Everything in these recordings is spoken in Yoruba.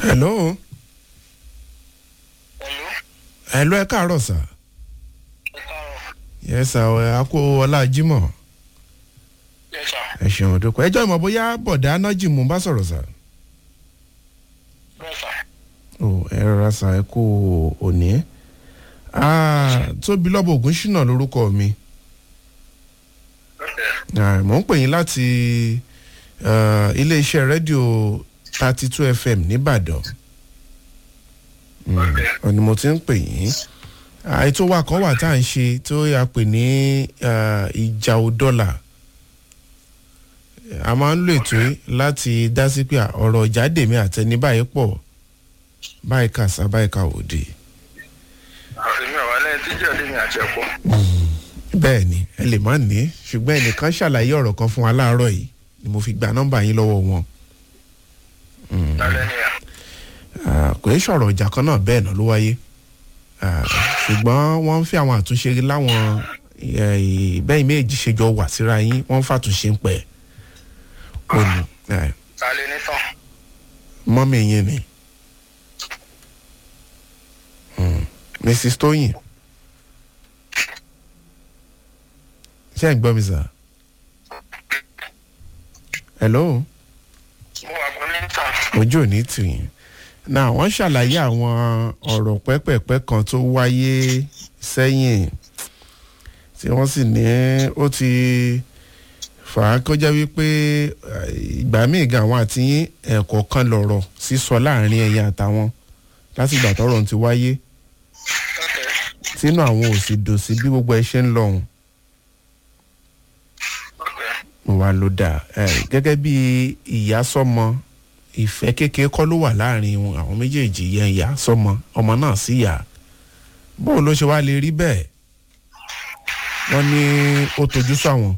hello Hello. hello ẹ káàárọ̀ sà Ẹ káàárọ̀. yẹ sà ẹ á kó ọlá jímọ̀ Yes, sir. ẹ ṣeun dúpẹ́ ẹjọ́ ìmọ̀ bóyá bọ̀dá anájì mú bá sọ̀rọ̀ sà Yes, sir. ó ẹ rọra sà ẹ kó òní Ah, tóbi lọ́bọ̀ ògùn ṣìnà lórúkọ mi Okay. Ah, mò ń pè yín láti ah, iléeṣẹ́ rédíò thirty two fm nìbàdàn Okay. ọ̀nì mo ti ń pè yín Ah, ètò wa kan wà tá à ń ṣe tó yà pè ní ah, ìjà òdọ́là a máa ń lo ètò yìí láti dá sí pé ah, ọ̀rọ̀ ìjáde mi àtẹni báyìí pọ̀ báyìí kàṣà báyìí kà òde Èmi ò wá lẹ́yìn tí jẹ́ ọdún mi àti ẹ̀pọ̀. bẹ́ẹ̀ ni ẹ lè má ní ṣùgbọ́n ẹnìkan ṣàlàyé ọ̀rọ̀ kan fún wa láàárọ̀ yìí ni mo fi gba nọ́mbà yín lọ́wọ́ wọn Lálẹ́ ni à. Ah, kò í ṣọ̀rọ̀ ìjà kan náà bẹ́ẹ̀ náà ló wáyé Ah, ṣùgbọ́n wọ́n ń fi àwọn àtúnṣe láwọn eh, bẹ́ẹ̀ méjì ṣe jọ wà síra yín wọ́n ń fàtúnṣe ń pẹ́ òní eh, Lálẹ́ ní tán. mọ́mí yín ni Hmm, mrs tóyìn ṣé ẹ̀ ń gbọ́ mi sà hello Mo wà pẹ̀lú ní tán. ojú ò ní tì yín náà wọ́n ṣàlàyé àwọn ọ̀rọ̀ pẹ́pẹ̀pẹ́ kan tó wáyé sẹ́yìn tí wọ́n sì ní ó ti fà á kọjá wípé eh, ìgbà míì gan àwọn àti yín ẹ̀kọ́ kan lọ̀rọ̀ sísọ láàrin ẹ̀yin àtàwọn láti ìgbà tọ́rọ̀ ti wáyé Okay. tínú àwọn ò sì dùn sí bí gbogbo ẹ ṣe ń lọ̀hùn Okay. mo wá ló dáa ẹ gẹ́gẹ́ bí ìyá sọ́mọ ìfẹ́ kékeré kọ́ ló wà láàrin wọn àwọn méjèèjì yẹn ìyá sọ́mọ ọmọ náà sí ìyá bóun ló ṣe wá lè rí bẹ́ẹ̀ wọ́n ní ó tojú sáwọn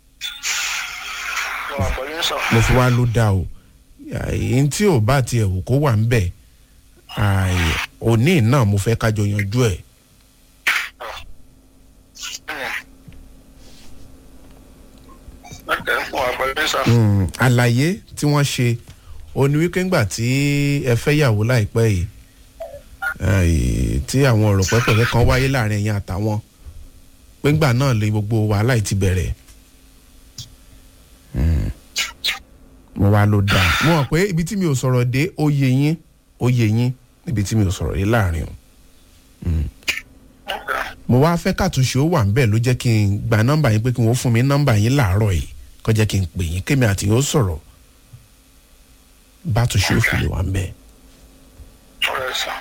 Mo wà pẹ̀lú ní sọ. mo fi wá ló dáa o èyí tí ò bá tiẹ̀ wò kó wà ń bẹ̀ àì, òní náà mo fẹ́ kájọ yanjú ẹ̀ Okay. Mo wà pẹ̀lú ní sọ. Mm, àlàyé tí wọ́n ṣe ó ní wípé ńgbà tí ẹ fẹ́ yàwó láìpẹ́ yìí eh, tí àwọn ọ̀rọ̀ pẹ́pẹ́pẹ́ kan wáyé láàrin ẹ̀yin àtàwọn pé ńgbà náà lè gbogbo wàhálà yìí ti bẹ̀rẹ̀ Mm. mo wá ló dáa mo mọ̀ pé ibi tí mi ò sọ̀rọ̀ dé ó yé yín ó yé yín níbi tí mi ò sọ̀rọ̀ dé láàrin o Okay. mo wá fẹ́ kàtúnṣe ó wà ń bẹ̀ ló jẹ́ kí n gba nọ́mbà yín pé kí wọ́n fún mi nọ́mbà yín láàárọ̀ yìí kó jẹ́ kí n pè yín kémi àti yín ó sọ̀rọ̀ bátúnṣe ó fi lè wà ń bẹ̀. Alright, sir.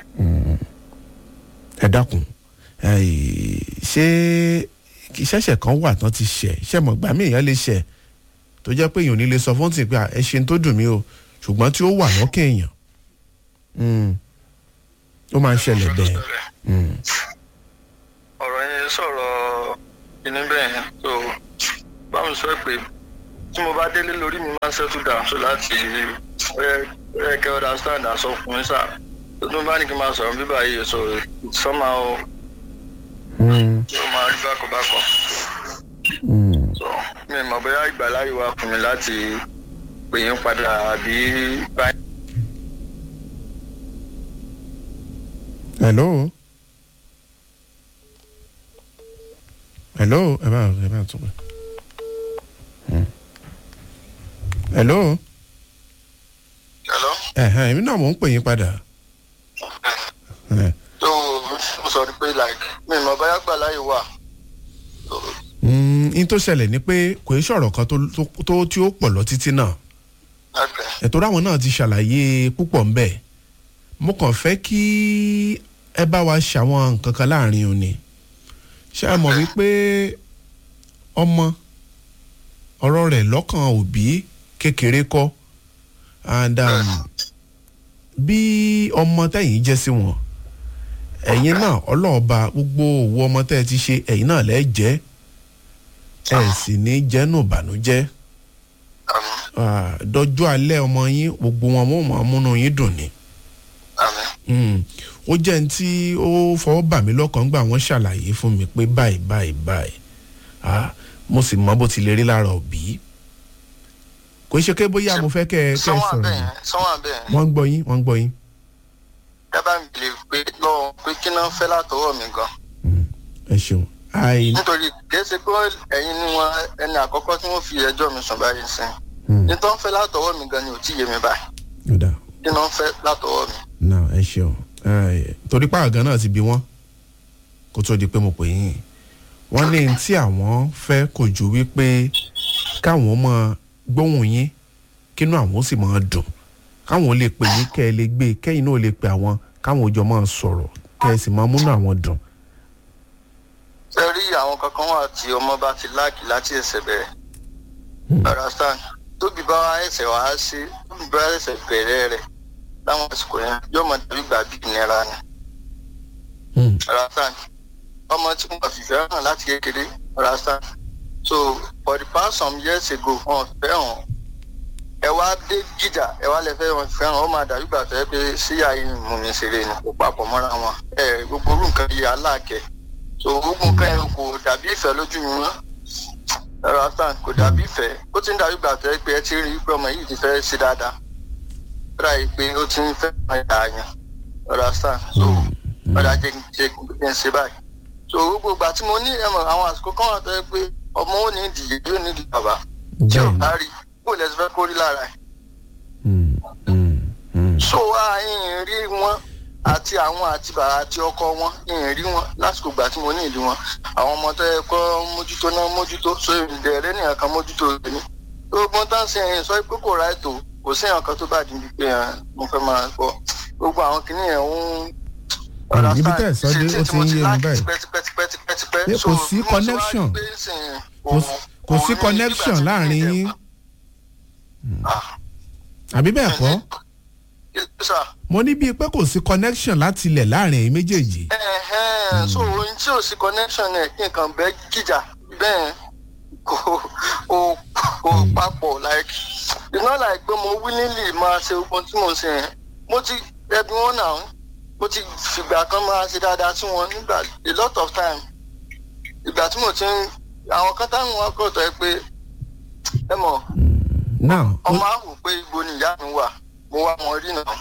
ẹ dákun ẹ̀ẹ́, ṣé kí ṣẹ̀ṣẹ̀ kan wà tán ti ṣẹ̀ ṣẹ̀ mọ̀ gbà mí èèyàn lè ṣẹ̀ tó jẹ́ pé èèyàn ò ní lè sọ fún tì pé à, ẹ ṣe ń tó dùn mí o ṣùgbọ́n tí ó wà lọ́kàn èèyàn Mm. ó máa ń ṣẹlẹ̀ bẹ́ẹ̀ Mm. ọ̀rọ̀ yẹn sọ̀rọ̀ inú bẹ́ẹ̀ yẹn so báwo sọ pé tí mo bá délé lórí mi máa ń settle down so láti ẹ kẹ́ understand àṣọ fún mi sáà tó tún bá ní kí n máa sọ̀rọ̀ bíbá yìí so somehow Mm. ó máa rí bákan bákan Mm. so mi ò mọ̀ bóyá ìgbàláyè wà fún mi láti pè yín padà àbí báyìí. hello hello ẹ bá ẹ bá tún pẹ Hmm. hello hello. ẹhẹn èmi náà mò ń pè yín padà Ẹ. so mo sọ pé like mi ò mọ̀ bóyá ìgbàláyè wà. So, Mm, in tó ṣẹlẹ̀ ni pé kò í ṣọ̀rọ̀ kan tó tó- tó tí ó pọ̀ lọ títí náà okay. ẹ̀tọ́ ráwọn náà ti ṣàlàyé púpọ̀ ńbẹ̀ mo kàn fẹ́ kí ẹ bá wa ṣàwọn nǹkan kan láàrin òní ṣé ẹ mọ̀ wípé ọmọ ọ̀rọ̀ rẹ̀ lọ́kàn òbí kékeré kọ́ and um, bí ọmọ tẹ̀yìn jẹ́ sí wọn ẹ̀yin náà ọlọ́ọ̀ba gbogbo òwò ọmọ tẹ́ ẹ ti ṣe ẹ̀yin náà lẹ́ẹ̀ jẹ́ ẹ̀ sì ní jẹ́nu ìbànújẹ́ àmín Ah, dọjọ́ alẹ́ ọmọ yín gbogbo wọn mo máa múnú yín dùn ni àmín Mm. ó jẹ́ ní tí ó fọwọ́ bà mí lọ́kàn gbà wọ́n ṣàlàyé fún mi pé báyìí báyìí báyìí Ah, mo sì mọ bó ti lè rí lára òbí kò ṣe pé bóyá mo fẹ́ kẹ́ ẹ kẹ́ ẹ sọ́wọ́n sọ̀rọ̀ abẹ́ yẹn sọ́wọ́n abẹ́ yẹn wọ́n ń gbọ́ yín wọ́n ń gbọ́ yín dábàá mi lè pé lọ́wọ́ pé kí náà fẹ́ látọwọ́ mi gan Mm, ẹ ṣeun àì nítorí kìí ṣe pé ẹ̀yin ni wọn ẹni àkọ́kọ́ tí wọ́n fi ẹjọ́ mi sùn báyìí sí Mm, ní tó ń fẹ́ látọwọ́ mi gan ni ò tí yé mi báyìí ó dáa kí náà fẹ́ látọwọ́ mi. náà ẹ ṣeun Ẹ, torí pààrọ̀ gan náà ti bí wọ́n kó tó di pé mo pè yín wọ́n ní n tí àwọn fẹ́ kò ju wípé káwọn mọ gbóhùn yín kínú àwọn ó sì máa dùn káwọn lè pè yín kẹ́ ẹ lè gbé kẹ́yìn náà lè pè àwọn káwọn òjò máa sọ̀rọ̀ kẹ́ ẹ sì máa múnú àwọn dùn. ṣe rí àwọn kankan wà tí ọmọ bá ti láàkì láti ẹsẹ̀ bẹ̀rẹ̀ understand tóbi bá wá ẹsẹ̀ wá sí tóbi bá ẹsẹ̀ bẹ̀rẹ̀ rẹ̀ láwọn àsìkò yẹn yóò mọ dàbí gbà bí ìnira ni Mm, understand ọmọ tí mo fi fẹ́ràn láti kékeré understand so for the past some years ago wọn fẹ́ràn ẹ wá dé gíjà ẹ wá lẹ fẹ́ wọn fẹ́ràn ó máa dàbí gbà tó yẹ pé síyá yìí mú mi ṣeré ni kó papọ̀ mọ́ra wọn ẹ gbogbo orú nǹkan yìí aláàkẹ́ so gbogbo nǹkan yẹn kò dàbí ìfẹ́ lójú mi mọ́ understand kò dàbí ìfẹ́ ó ti ń dàbí gbà tó yẹ pé ẹ ti rí i pé ọmọ yìí ti fẹ́ ṣe dáadáa ó dàbí pé ó ti ń fẹ́ ọmọ ìyá yẹn understand so ọ̀dà jẹ́ jẹ́ kí n ṣe báyìí. so gbogbo ìgbà tí mo ní ẹ̀mọ̀ àwọn àsìkò kan wà tó yẹ pé ọmọ ò ní ìdíyẹ yóò ní ìdí bàbá tí ò bẹ́ẹ̀ bá rí kó lẹ́sìn fẹ́ kó rí lára ẹ̀. ni. Mm, mm, so wá ìhìn rí wọn àti àwọn àti bàbá àti ọkọ wọn ìhìn rí wọn lásìkò ìgbà tí mo ní ìlú wọn àwọn ọmọ tó yẹ kó mójútó náà mójútó so ìdẹ̀rẹ́ nìyẹn kan mójútó rẹ̀ ni. gbogbo tá à ń ṣe ẹ̀yìn sọ pé kò ra ètò kò sí ẹ̀yàn kan tó bá dín bí pé ẹ̀, mo fẹ́ máa gbọ́ gbogbo àwọn kìnìyàn ń Mm, ibi tẹ́ ẹ̀ sọ dé, ó ti ń yé mi báyìí. Pé kò sí connection. Kò sí- kò sí connection láàrin yín. àbí bẹ́ẹ̀ kọ́ mo ní bíi pé kò sí connection láti ilẹ̀ láàrin ẹ̀yin méjèèjì. so ohun tí ò sí connection ẹ̀ kí nǹkan bẹ́ẹ̀ gíjà bẹ́ẹ̀ kò kò kò papọ̀ like it's not like pé mo willingly máa ṣe ohun tí mo ń ṣe yẹn mo ti ẹbí wọn náà mo ti fìgbà kan máa ṣe dáadáa sí wọn nígbà a lot of time ìgbà tí mo ti ń àwọn kan táwọn wá kọ̀ tọ́ ẹ pé ẹ mọ̀ now ó- ọmọ àwò pé ibo ni ìyá mi wà mo wá wọn rí náà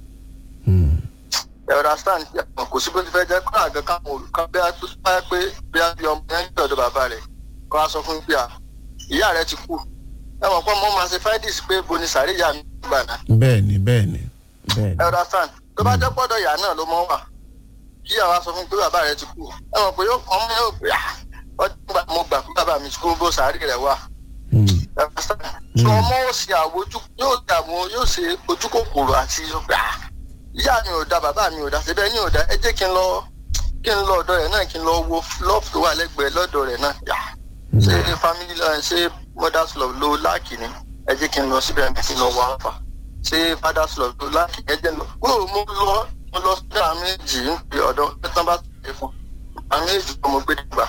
Mm, ẹ understand kò sí bó ti fẹ́ jẹ́ kó àgẹ́ káwọn olùkọ́ bí a tó bá pé bí a bí ọmọ yẹn ń gbé ọ̀dọ̀ bàbá rẹ̀ kó a sọ fún pé à ìyá rẹ̀ ti kú ẹ mọ̀ pé ọmọ máa ṣe fáìdìsì pé bo ni sàárè ìyá mi gbà náà bẹ́ẹ̀ ni bẹ́ẹ̀ ni bẹ́ẹ̀ ẹ ni. understand tó bá jẹ́ pọ́dọ̀ ìyá náà ló mọ́ wà kí àwa sọ fún pé bàbá rẹ̀ ti kú ẹ mọ̀ pé yóò- ọmọ yóò pé à ọdún gbà mo gbà pé bàbá mi ti kú bó sàárè rẹ̀ wà Mm, ẹ understand so ọmọ ó ṣe àwòjú yóò dààmú yóò ṣe ojú kòkòrò àti ọgbà ìyá mi ò da bàbá mi ò da síbẹ̀ ní ò da ẹ jẹ́ kí n lọ kí n lọ ọ̀dọ̀ rẹ̀ náà kí n lọ wo love tó wà lẹ́gbẹ̀ẹ́ lọ́dọ̀ rẹ̀ náà yà ṣé family love ṣé mother's love ló láàkì ni ẹ jẹ́ kí n lọ síbẹ̀ kí n lọ wá fà ṣé father's love ló láàkì ẹ jẹ́ lọ kúrò mo lọ mo lọ sí àwọn méjì ń pè ọ̀dọ̀ ẹ tán bá tẹ̀lé fún àwọn méjì tó mo gbé dìgbà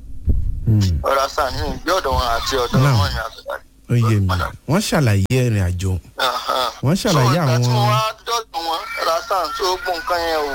mm, ọ̀rọ̀ àṣà ní ìgbé ọ̀dọ̀ wọn àti ọ̀dọ̀ Now. wọn ni àtúntà ó yé mi wọ́n ṣàlàyé ìrìn àjò Wọ́n ṣàlàyé so ìgbà tí àwọn- mo wá dọ́dọ̀ wọn rasan tó gbọ́ nǹkan yẹn ò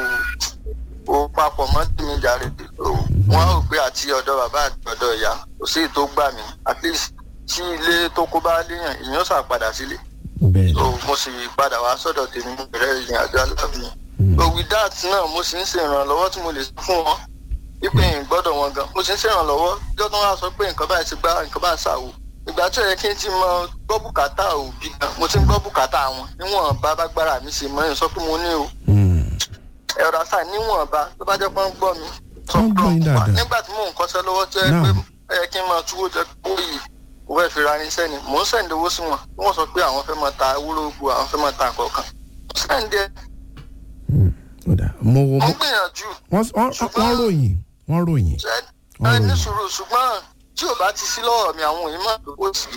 ò papọ̀ mọ́ tèmi jàre wọ́n rò pé àti ọ̀dọ̀ bàbá àti ọ̀dọ̀ ìyá kò sí èyí tó gbà mí at least tí ilé tó kó bá léèyàn èèyàn sà padà sílé bẹ́ẹ̀ so ni. mo sì padà wá sọ́dọ̀ tèmi mo bẹ̀rẹ̀ ìrìn àjò aláàbí so with that náà mo sì ń ṣe ìrànlọ́wọ́ tí mo lè ṣe fún wọn wípé n gbọ́dọ̀ wọn gan mo sì ń ṣe ìrànlọ́wọ́ jọ́ tó wá sọ pé nǹkan báyìí ti gbá nǹkan báyìí ṣàwò ìgbà tó yẹ kí n ti mọ gbọ́ bùkátà òbí gan mo ti ń gbọ́ bùkátà wọn níwọ̀n bá bágbára mi ṣe mọ́ ẹ̀ sọ pé mo ní o Mm, ẹ̀rọ àṣà níwọ̀n bá tó bá jẹ́ pé wọ́n gbọ́ mi. sọ Wọ́n pé gbọ́ yín wọ́n wà. dáadáa. nígbà tí mò ń kọ́ṣẹ́ lọ́wọ́ tó yẹ Now. pé ẹ yẹ kí n máa túwó jẹ kó yìí mo fẹ́ fi ra irinṣẹ́ ni mò ń sẹ̀ǹdì owó sí wọn wọ́n sọ pé àwọn fẹ́ máa ta ewúrọ́gbò àwọn fẹ́ máa ta nǹkan kan mo sẹ̀ǹdì ẹ̀ mm, ó dà mo wo mo mo ń gbìyànjú wọ́n wọ́n- wọ́n ròyìn wọ́n ròyìn. ṣe Wọ́n ẹ ní ròyìn. sùúrù ṣùgbọ́n tí ò bá ti sí lọ́wọ́ mi àwọn òyìnbó àdúgbò sí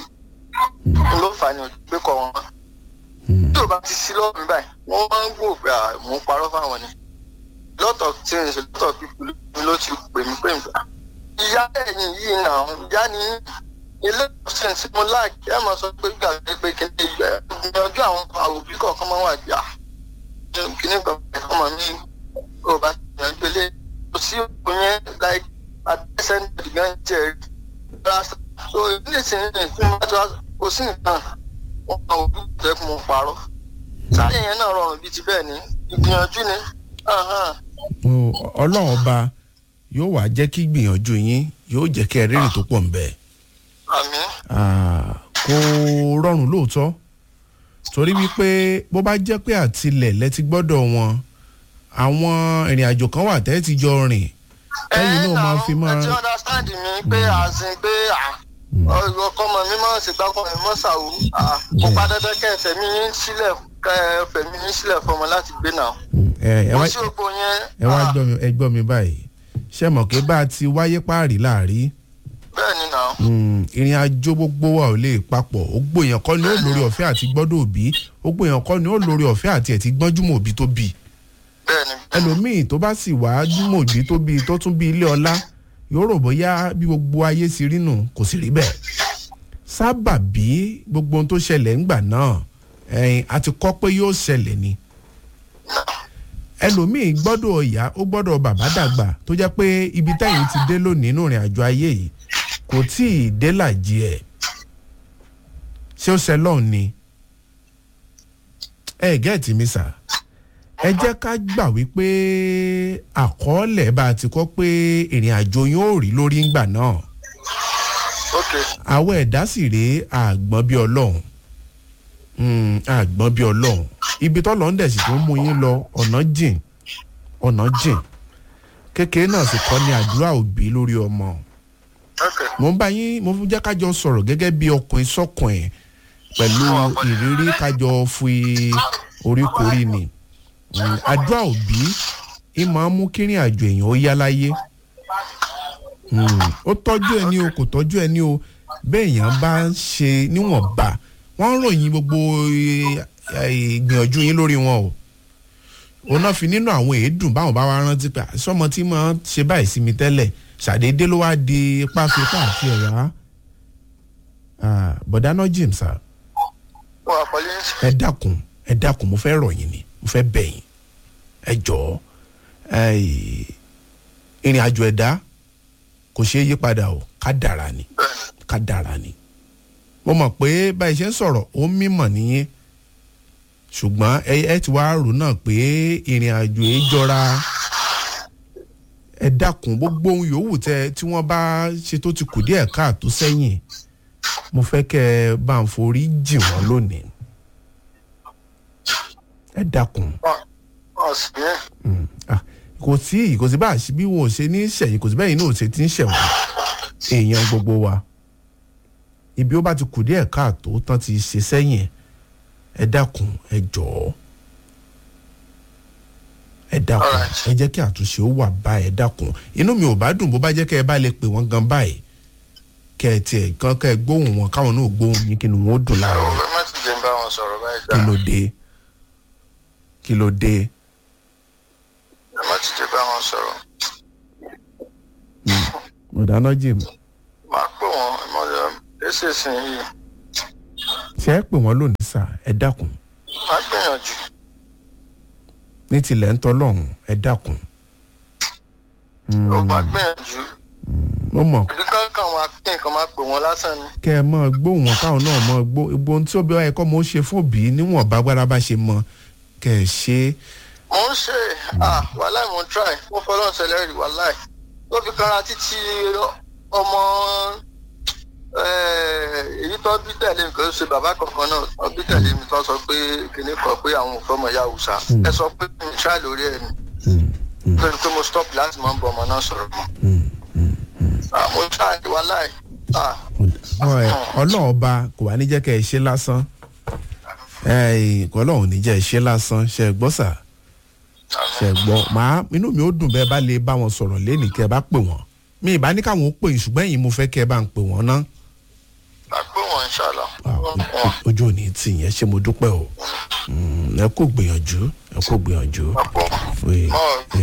i ló fà ní ògbé kọ wọn Mm, tí ò bá ti sí lọ́wọ́ mi báyìí wọ́n máa ń gbò pé à, mò ń parọ́ fáwọn ni lot of things lot of people ló ti pè mí pé nǹkan ìyá ẹ̀yìn yìí náà ìyá ni ilé ìwòsàn tí mo láàkì ẹ̀ máa sọ pé gbàgbé pé kí ni ìgbìyànjú àwọn òbí kọ̀ọ̀kan máa wà gbà kí ni kan ọmọ mi ò bá gbìyànjú ilé kò sí òkú yẹn like adẹ́sẹ̀ntì gan jẹ́ rasta so ilé ìsìn ní ìfún bá tó kò sí nǹkan wọn kàn òbí jẹ́ kí mo parọ́ sáyẹn yẹn náà rọrùn bíi ti bẹ́ẹ̀ ni ìgbìyànjú ni Ahán. Mo- ọlọ́run ọba yóò wá jẹ́ kí gbìyànjú yín yóò jẹ́ kí ẹ rírì tó pọ̀ ń bẹ̀. àmín Ah, kò rọrùn lóòótọ́ torí wípé bó bá jẹ́ pé àtilẹ̀ lẹ́ti gbọ́dọ̀ wọn àwọn ìrìn àjò kan wà tẹ́ ti jọ rìn lẹ́yìn náà máa fi máa ẹ ti understand mi pé àsìn pé ọkọ ọmọ mi máa ń ṣègbàkọ mi mọ́ ṣàwù kò pa dandan kẹ́ ẹ fẹ̀mí yín sílẹ̀ kẹ́ ẹ fẹ̀mí yín sílẹ̀ fọmọ láti gbé náà. ẹ ẹ mo wá sí ògbó yẹn ẹ wá ah, gbọ́ mi ẹ gbọ́ mi báyìí ṣé mọ̀ pé bá a ti wáyé páàrí láàrí bẹ́ẹ̀ ni náà Mm, ìrìn àjò gbogbo wa ò lè papọ̀ ogbó èèyàn kọ́ ni ó lórí ọ̀fẹ́ àti gbọ́dọ̀ òbí ogbó èèyàn kọ́ ni ó lórí ọ̀fẹ́ àti ẹ̀ ti gbọ́njúmọ̀ òbí tó bì bẹ́ẹ̀ ni ẹlòmíì tó bá sì wá júmọ̀ òbí tó bì tó tún bí ilé ọlá yóò rò bóyá bí gbogbo ayé ti rí nù kò sì rí bẹ́ẹ̀ sábà bí gbogbo ohun tó ṣẹlẹ̀ ńgbà náà ẹ̀yìn àti kọ́ pé yóò ṣẹlẹ̀ ni ẹlòmíì gbọ́dọ̀ ọ̀yá ó gbọ́dọ̀ bàbá dàgbà tó jẹ́ pé ibi tẹ́yìn ti dé lónìí nínú ìrìn àjò ayé yìí kò tí ì dé làjì ẹ̀ ṣé ó ṣe lọ́hùn ni ẹ gẹ́ẹ̀tì mi sà ẹ jẹ́ ká gbà wípé àkọọ́lẹ̀ bá a ti kọ́ pé ìrìn àjò yín ò rí lórí ńgbà náà ok àwọn ẹ̀dá sì rèé àgbọ̀n bí ọlọ́run Mm, àgbọ̀n bí ọlọ́run ibi tọ́lọ́ ń dẹ̀ sì tó ń mú yín lọ ọ̀nà jìn ọ̀nà jìn kékeré náà sì kọ́ ní àdúrà òbí lórí ọmọ ok mo ń bá yín mo fún jẹ́ kájọ sọ̀rọ̀ gẹ́gẹ́ bí ọkùnrin sọ́kùnrin pẹ̀lú ìrírí kájọ fi oríkorí ni Mm, àdúrà òbí ì máa ń mú kírìn àjò èèyàn ó yá láyé Mm, ó tọ́jú ẹni o kò tọ́jú ẹni o bẹ́ẹ̀ èèyàn bá ń ṣe níwọ̀nba wọ́n ń ròyìn gbogbo eh, eh, ìgbìyànjú yín lórí wọn o òun náà fi nínú àwọn èédùn báwọn bá wá rántí pé sọmọ tí mo ṣe báyìí sí mi tẹ́lẹ̀ ṣàdédé ló wá di páfípá àti ẹ̀yà bọ̀dá náà jìm sá mo wà pẹ̀lú yín ẹ dákun ẹ dákun mo fẹ́ rọ̀ yín ni mo fẹ́ bẹ̀ yín ẹ jọ̀ọ́ eh, ìrìn àjò ẹ̀dá kò ṣeé yí padà o ká dára ni bẹ́ẹ̀ ni ká dára ni mo mọ̀ pé báyìí ṣe ń sọ̀rọ̀ ó mímọ̀ nìyẹn ṣùgbọ́n ẹ ẹ ti wá rò náà pé ìrìn àjò yìí jọra ẹ dákun gbogbo ohun yòówù tẹ tí wọ́n bá ṣe tó ti kù díẹ̀ káàtó sẹ́yìn mo fẹ́ kẹ́ ẹ bá ń forí jì wọ́n lónìí ẹ dákun Wọ́n- wọ́n sì yẹn Mm, ah, kò sí kò sí bá a ṣe bí wọn ò ṣe ní ṣẹ̀yìn kò sí bẹ́ẹ̀ inú ò ṣe ti ń ṣẹ̀wọ̀n èèyàn gbogbo wa ibi ó bá ti kù díẹ̀ káàtó tán ti ṣe sẹ́yìn ẹ dákun ẹ jọ̀ọ́ ẹ dákun Alright. ẹ jẹ́ kí àtúnṣe ó wà báyìí ẹ dákun inú mi ò bá dùn bó bá jẹ́ kẹ́ ẹ bá lè pè wọ́n gan báyìí kẹ́ ẹ tiẹ̀ gan kẹ́ ẹ gbóhùn wọn káwọn náà gbóhùn yín kí ni wọ́n ó dùn láàárọ̀ ọ̀rọ̀ má ti jẹ́ ń bá wọn sọ̀rọ̀ báyìí kí gbà ló dé kí ló dé ẹ má ti jẹ́ bá wọn sọ̀rọ̀ ọ̀dáná jìm máa pè wọ́n ẹ mọ̀ ọ́ ẹsẹ̀ sìn yìí ṣe é pè wọ́n lónìí sá ẹ dákun máa gbìyànjú ní tilẹ̀ ń tọ́lọ́hún ẹ dákun. ó máa gbìyànjú mo mọ̀ ìdí kankan wọn kí nǹkan máa pè wọ́n lásán ni kẹ́ ẹ mọ́ gbóhùn wọn káwọn náà mọ́ gbó gbogbo ohun tí ó bí wáyé kọ́ mo ṣe fún òbí níwọ̀n bá gbára bá ṣe mọ kẹ́ ẹ ṣe é. mo ń ṣe ah wàláì mo ń try mo fọlọ́n ṣẹlẹ̀ rí wàláì tó fi kára títí ọmọ eh, èyí tó bí tẹ̀lé mi kò ṣe bàbá kankan náà tó bí tẹ̀lé mi tó sọ pé kìnìún kan pé àwọn ò fọmọ ya òòṣà ẹ sọ pé mi try lórí ẹ ni lórí pé mo stop láti máa ń bọ ọmọ náà sọ̀rọ̀ mọ́ ah mo try wàláì ah Ọ- ẹ, ọlọ́run ọba kò wá ní jẹ́ kẹ́ ẹ ṣe lásán Ẹ, kò ọlọ́run ò ní jẹ́ ẹ ṣe lásán ṣe é gbọ́ sà ṣe é gbọ́ màá inú mi ó dùn bẹ́ẹ̀ bá lè bá wọn sọ̀rọ̀ lẹ́nìí kẹ́ ẹ bá pè wọ́n mi ìbá ní káwọn ó pè yín ṣùgbọ́n ẹ̀yin mo fẹ́ kẹ́ ẹ bá ń pè wọ́n ná máa pè wọ́n inshallah Ah, o- ojú ò ní tì yẹn ṣé mo dúpẹ́ o Mm, ẹ kò gbìyànjú ẹ kò gbìyànjú. máa pè wọ́n. Fún- Mọ́